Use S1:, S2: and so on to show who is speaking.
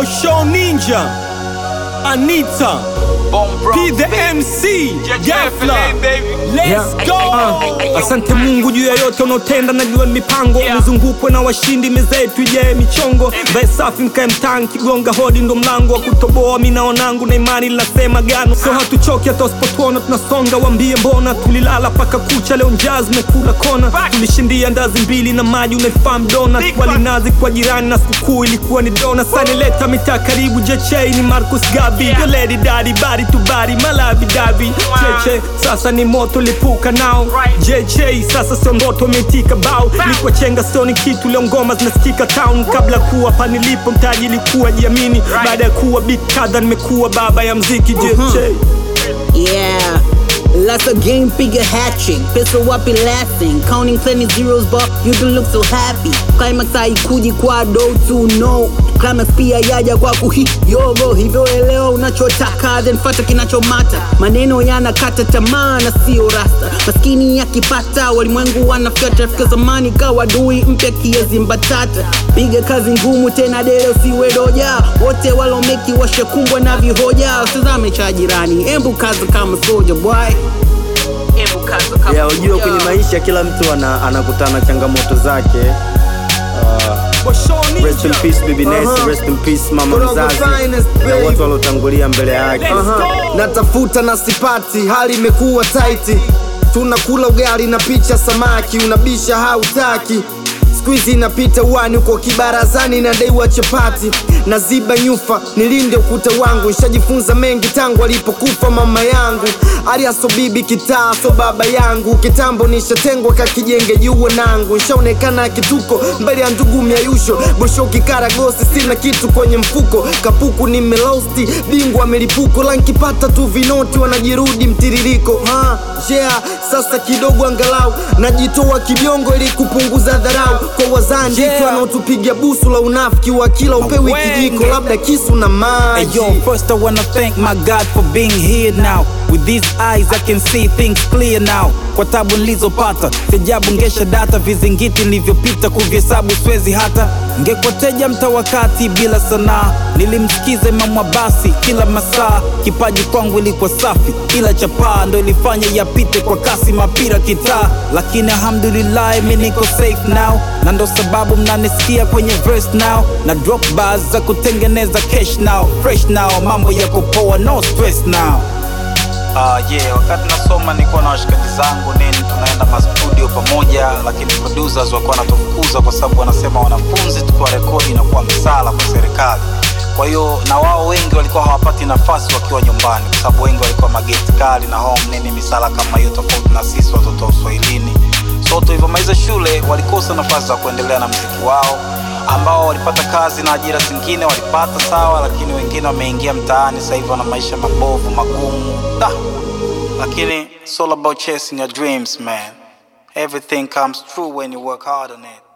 S1: Bosho Ninja, Anita, P the MC, Gafla. Let's go.
S2: Ah, asante Mungu juu ya yote unaotenda, najua ni mipango nizungukwe na washindi, meza yetu ijae michongo, vae safi nkae mtaani, kigonga hodi ndo mlango wa kutoboa. Mi na wanangu na imani linasema gano, so hatuchoki hata usipotuona tunasonga. Wambie mbona tulilala paka kucha, leo njaa zimekula kona. Tulishindia ndazi mbili na maji, unaifahamu dona, walinazi kwa jirani na sikukuu ilikuwa ni dona. Sanileta mitaa karibu, jechei ni Marcus Gabi, Yo lady daddy, body to body, malavi davi cheche, sasa ni moto lipuka nao JJ, sasa sio ndoto imetika bao, likwa chenga sio ni kitu, leo ngoma zinasikika town. Kabla kuwa pa nilipo mtaji ilikuwa jiamini, baada ya kuwa big kadha nimekuwa baba ya mziki JJ.
S3: Yeah. Lots of game figure hatching, pistol wapi lasting, counting plenty zeros but you don't look so happy. Climax haikuji kwa do to know, climax pia yaja kwa kuhi yogo, hivyo elewa unachotaka then fata kinachomata. Maneno yanakata tamaa na sio rasta, maskini yakipata walimwengu wanafyata, fika zamani kawa dui mpya kiezi mbatata. Piga kazi ngumu tena dele usiwe doja, wote walomeki washakumbwa na vihoja, usizame cha jirani, embu kazi kama soja boy. Embu kazi kama
S4: ya ujue
S3: soja.
S4: kwenye maisha kila mtu ana, anakutana na changamoto zake uh,
S2: Bosho
S4: rest in
S2: Ninja.
S4: peace bibi Nesi,
S5: Uh-huh.
S4: rest in peace mama
S5: Put on the
S4: mzazi
S5: finest,
S4: na
S5: babe.
S4: watu waliotangulia mbele yake
S5: Aha. natafuta na sipati, hali imekuwa taiti, tunakula ugali na picha samaki, unabisha hautaki Squeeze inapita wani uko kibarazani na daiwa chapati na ziba nyufa nilinde ukuta wangu nishajifunza mengi tangu alipokufa mama yangu aliaso bibi kitaa so baba yangu kitambo nishatengwa kakijenge juu nangu nishaonekana kituko mbele ya ndugu miayusho bosho kikaragosi sina kitu kwenye mfuko kapuku nimelosti bingwa milipuko lankipata tu vinoti wanajirudi mtiririko ha, yeah, sasa kidogo angalau najitoa kibiongo ili kupunguza dharau kwa wazandi
S2: Yeah.
S5: tu wanaotupiga busu la unafiki wa kila upewi kijiko labda kisu na
S6: Hey
S5: maji
S6: yo, first I wanna thank my God for being here now. With these eyes I can see things clear now. Kwa tabu nilizopata, sijabu ngesha data, vizingiti nilivyopita kuvihesabu siwezi hata. Ngekwateja mtawakati bila sanaa, nilimsikiza Imamu basi kila masaa. Kipaji kwangu ilikuwa safi, ila chapaa ndo ilifanya yapite kwa kasi mapira kitaa, lakini alhamdulillah mi niko safe now, na ndo sababu mnanisikia kwenye verse now, na drop bars za kutengeneza cash now, fresh now, mambo yako poa, no stress now. Uh, yeah, wakati nasoma nilikuwa na washikaji zangu nini, tunaenda mastudio pamoja, lakini producers walikuwa wanatufukuza kwa sababu wanasema wanafunzi tukiwa rekodi inakuwa msala kwa serikali. Kwa hiyo na wao wengi walikuwa hawapati nafasi wakiwa nyumbani, kwa sababu wengi walikuwa mageti kali na home nini, misala kama hiyo, tofauti na sisi watoto wa uswahilini. So tulivyomaliza shule walikosa nafasi za kuendelea na mziki wao ambao walipata kazi na ajira zingine walipata sawa, lakini wengine wameingia mtaani sasa hivi wana maisha mabovu magumu da. Lakini it's all about chasing your dreams man. Everything comes true when you work hard on it.